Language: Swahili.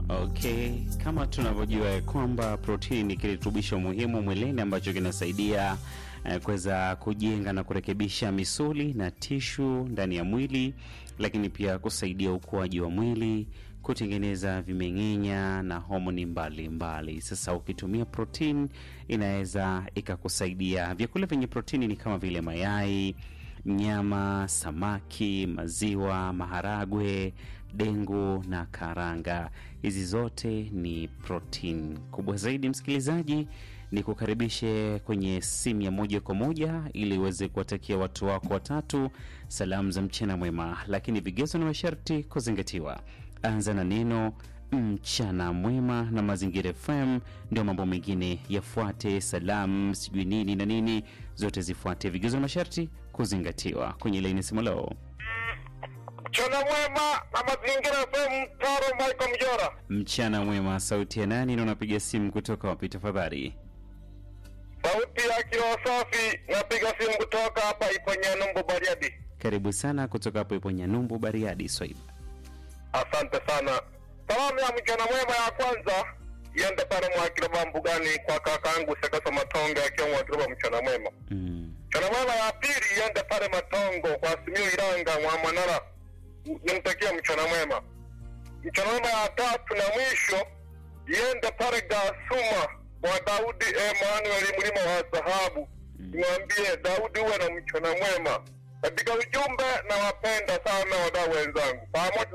Okay, kama tunavyojua ya kwamba protini ni kirutubisho muhimu mwilini ambacho kinasaidia eh, kuweza kujenga na kurekebisha misuli na tishu ndani ya mwili, lakini pia kusaidia ukuaji wa mwili, kutengeneza vimeng'enya na homoni mbalimbali. Sasa ukitumia protini inaweza ikakusaidia. Vyakula vyenye protini ni kama vile mayai nyama, samaki, maziwa, maharagwe, dengu na karanga. Hizi zote ni protein kubwa zaidi. Msikilizaji, ni kukaribishe kwenye simu ya moja kwa moja ili uweze kuwatakia watu wako watatu salamu za mchana mwema, lakini vigezo na masharti kuzingatiwa. Anza na neno mchana mwema na Mazingira FM, ndio mambo mengine yafuate. Salamu sijui nini na nini, zote zifuate, vigezo na masharti kuzingatiwa. Kwenye laini simu leo, Mchana mwema na mazingira FM, Taro Michael Mjora. mchana mwema. Sauti ya nani na unapiga simu kutoka wapi tafadhali? Sauti ya kiroho safi, napiga simu kutoka hapa Iponyanumbu Bariadi. Karibu sana kutoka hapo ipo Nyanumbu, Bariadi, Swaiba. Asante sana. Salamu ya mchana mwema ya kwanza iende pale Mwakiroba mbugani kwa kakaangu Sekasa Matonge akiwa Mwakiroba, mchana mwema. Mm. Mchana mwema ya pili iende pale Matongo kwa Simiu Iranga Mwamanara, nimtakia mchana mwema. Mchana mwema ya tatu na mwisho iende pale Gasuma kwa Daudi Emmanuel mlima wa dhahabu, nimwambie Daudi uwe na mchana mwema. Katika ujumbe, nawapenda sana wadau wenzangu pamoja